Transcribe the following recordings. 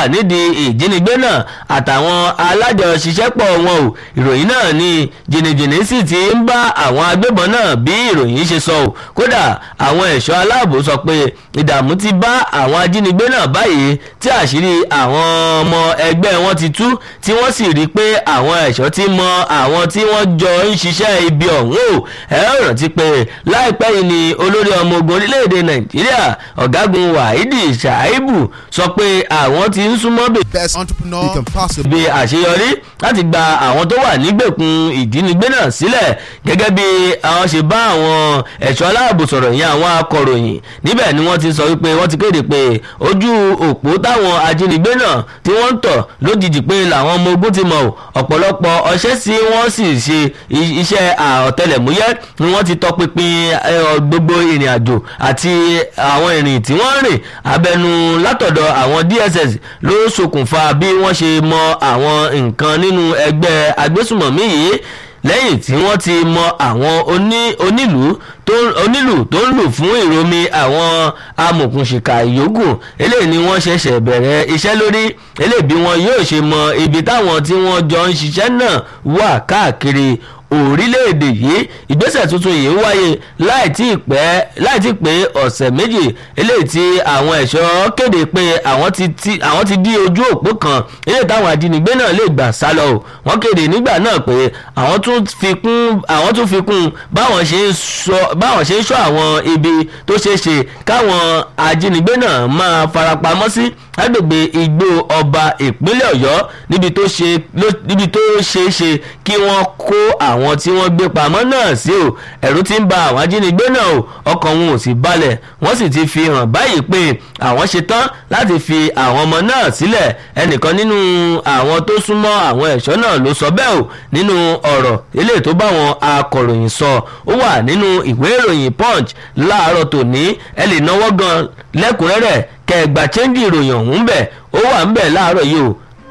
wà nídìí ìjínigbé náà àtàwọn alájọṣiṣẹ́pọ̀ wọn o ìròyìn náà ni jìnnìjìnnì sì ti ń bá àwọn agbébọn náà bí ìròyìn ṣe sọ o kódà àwọn ẹ̀ṣọ́ aláàbò sọ pé ìdààmú ti bá àwọn ajínigbé náà báyìí tí àṣírí àwọn ọmọ ẹgbẹ́ wọn ti tú tí wọ́n sì rí i pé àwọn ẹ̀ṣọ́ ti mọ àwọn tí wọ́n jọ ń ṣiṣẹ́ ibi ọ̀hún o ẹ ó rántí pé láìpẹ́ yìí ni olórí ọmọ ogun orílẹ̀-èdè nàìjíríà ọ̀gágun wahidi shaibu sọ pé àwọn ti ń súnmọ́ bèbè best entrepreneur you can possibly bí àṣeyọrí láti gba àwọn tó wà nígbèkùn ìjínigbé náà sílẹ̀ gẹ́gẹ́ bí àwọn ṣe bá àwọn ẹ̀ṣọ́ aláàbò sọ̀rọ̀ yẹn àwọn akọ̀ròyìn níbẹ̀ ni wọ́n ti sọ wípé wọ́n ti kéde pé ojú òpó táwọn ajínigbé náà tí wọ́n ń tọ̀ lójijì pé làwọn ọmọ ogun ti mọ̀ ọ́ ọ̀pọ̀lọpọ̀ ọṣẹ́ sí wọ́n sì ṣe i- iṣẹ́ ọ̀tẹlẹ̀múyẹ́ ni wọ́n ti tọpinpin ẹ, ọ, gbogbo ìrìn àjò àti àwọn ìrìn tí wọ́n rìn abẹnu látọ̀dọ̀ àwọn dss ló ṣokùnfà bí wọ́n ṣe mọ àwọn nǹkan nínú ẹgbẹ́ agbésùmọ̀mí yìí lẹ́yìn tí wọ́n ti mọ àwọn oní- onílùú tó onílù tó ń lù fún ìromi àwọn amòkùnṣìkà ìyókù eléyìí ni wọ́n ṣẹ̀ṣẹ̀ bẹ̀rẹ̀ iṣẹ́ lórí eléyìí bí wọn yóò ṣe mọ ibi táwọn tí wọ́n jọ ń ṣiṣẹ́ náà wà káàkiri orílẹ̀-èdè yìí ìgbésẹ̀ tuntun yìí wáyé láì tí ì pẹ́ láì tí ì pé ọ̀sẹ̀ méjì eléyìí tí àwọn ẹ̀ṣọ́ kéde pé àwọn ti ti àwọn ti dí ojú òpó kan eléyìí táwọn ajínigbé náà lè gbà sá lọ o wọ́n kéde nígbà náà pé àwọn tún fi kún àwọn tún fi kún báwọn ṣe ń sọ báwọn ṣe ń sọ àwọn ibi tó ṣeé ṣe káwọn ajínigbé náà máa farapamọ́ sí lágbègbè igbó ọba ìpínlẹ̀ ọ̀yọ́ níbi tó ṣe ló- níbi tó ṣeé ṣe kí wọ́n kó àwọn tí wọ́n gbé pamọ́ náà sí o ẹ̀rù ti ń ba àwọn ajínigbé náà o ọkàn wọn ò sì balẹ̀ wọ́n sì ti fi hàn báyìí pé àwọn ṣetán láti fi àwọn ọmọ náà sílẹ̀ ẹnìkan nínú àwọn tó súnmọ́ àwọn ẹ̀ṣọ́ náà ló sọ bẹ́ẹ̀ o nínú ọ̀rọ̀ eléyìí tó bá wọn akọ̀ròyìn sọ ó wà nínú ìwé ìròyìn punch láàárọ̀ tòní ẹ lè náwó gan lẹ́kùnrẹ́rẹ́ kẹgbà chẹ́ńjì ìròyìn ọ̀hún bẹ̀ ó wà ń bẹ̀ láàárọ̀ yìí o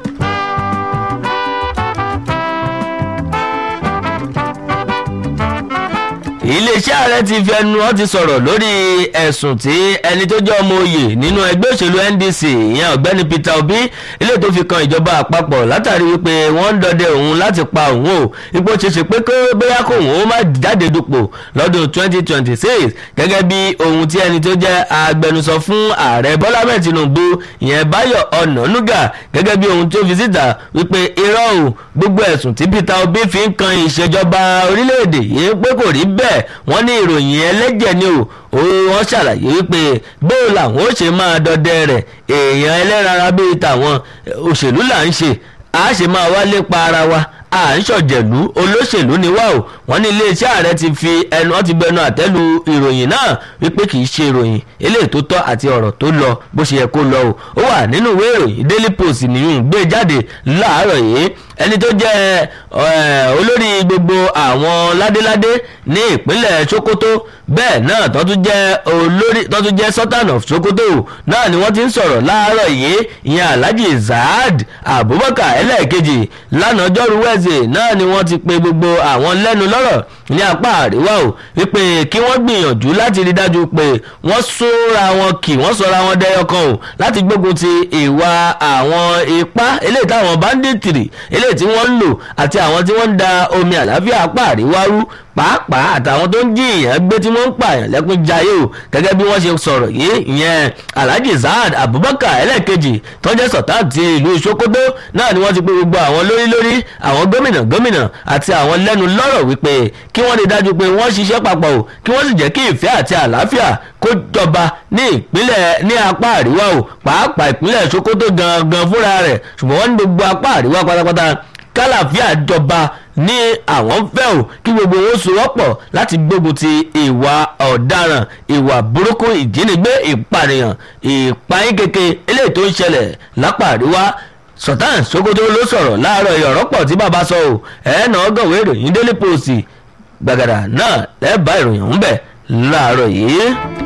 iléeṣẹ́ ààrẹ ti fi ẹnu wọn ti sọ̀rọ̀ lórí ẹ̀sùn tí ẹni tó jẹ́ ọmọ oyè nínú ẹgbẹ́ òṣèlú ndc ìyẹn ọ̀gbẹ́ni peter obi ilé tó fi kan ìjọba àpapọ̀ látàrí wípé wọ́n ń dọdẹ òun láti pa òun o ipò ṣeṣe pé kó bóyá kó òun ó má jáde dupò lọ́dún 2026 gẹ́gẹ́ bí ohun tí ẹni tó jẹ́ agbẹnusọ fún ààrẹ bọ́lá mẹ́ẹ̀ tinubu ìyẹn báyọ̀ ọ̀nànúgà gẹ́gẹ́ bí ohun tó fi síta wípé irọ́ o gbogbo ẹ̀sùn tí peter obi fi ń kan ìṣèjọba orílẹ̀-èdè yìí pé kò rí bẹ́ẹ̀ wọ́n ní ìròyìn ẹlẹ́jẹ̀ ni o ó wọ́n ṣàlàyé wípé bóò làwọn ó ṣe máa dọdẹ rẹ̀ èèyàn ẹlẹ́rara bíi tàwọn òṣèlú là ń ṣe a ṣe máa wá lépa ara wa à ń ṣọ̀jẹ̀lú olóṣèlú ni wá o wọ́n ní iléeṣẹ́ ààrẹ ti fi ẹnu wọ́n ti bẹnu àtẹ́lu ìròyìn náà wípé kì í ṣe ìròyìn eléyìí tó tọ́ àti ọ̀rọ̀ tó lọ bó ṣe yẹ kó lọ o ó wà nínú ìwé ìròyìn daily post nìyún gbé jáde láàárọ̀ yìí ẹni tó jẹ́ eh, olórí gbogbo àwọn ládéládé ní ìpínlẹ̀ sokoto bẹ́ẹ̀ náà tó tún jẹ́ olórí tó tún jẹ́ sultan of sokoto náà ni wọ́n ti ń sọ̀rọ̀ láàárọ̀ yìí ìyẹn alhaji zaad abubakar ẹlẹ́ẹ̀kejì lánàá ọjọ́rú wẹ́ẹ̀sì náà ni wọ́n ti pe gbogbo àwọn lẹ́nu lọ́rọ̀ ní apá àríwá o wípé kí wọ́n gbìyànjú láti rí dájú pé wọ́n sóra wọn kì wọ́n sọra wọn dẹyọ kan o láti gbógun ti ìwà àwọn ipá eléyìí táwọn báńdíìtìrì eléyìí tí wọ́n ń lò àti àwọn tí wọ́n ń da omi àlàáfíà apá àríwá rú pàápàá àtàwọn tó ń jí èèyàn gbé tí wọ́n ń pààyàn lẹ́kún jayé o gẹ́gẹ́ bí wọ́n ṣe sọ̀rọ̀ yìí ìyẹn alhaji zaad abubakar ẹlẹ́ẹ̀kejì tọ́jẹ́ sọ̀tàn ti ìlú sokoto náà ni wọ́n ti pé gbogbo àwọn lórí lórí àwọn gómìnà gómìnà àti àwọn lẹ́nu lọ́rọ̀ wípé kí wọ́n rí dájú pé wọ́n ṣiṣẹ́ papọ̀ o kí wọ́n sì jẹ́ kí ìfẹ́ àti àlàáfíà kó jọba ní ìpínlẹ̀ ní apá àríwá o pàápàá ìpínlẹ̀ sokoto gangan fúnra rẹ̀ ṣùgbọ́n wọ́n ní gbogbo apá àríwá pátápátá kálàfíà jọba ní àwọn fẹ́ o kí gbogbo wọn sowọ́pọ̀ láti gbógun ti ìwà ọ̀daràn ìwà burúkú ìjínigbé ìpànìyàn ìpayín keke eléyìí tó ń ṣẹlẹ̀ lápá àríwá sultan sokoto ló sọ̀rọ̀ láàárọ̀ ìyọ̀rọ̀ pọ̀ tí bàbá sọ o ẹ̀ẹ́nà ọgọ́wé ìròyìn daily post gbàgàdà náà lẹ́ẹ̀bá ìròyìn ọ̀hún bẹ̀ láàárọ̀ yìí.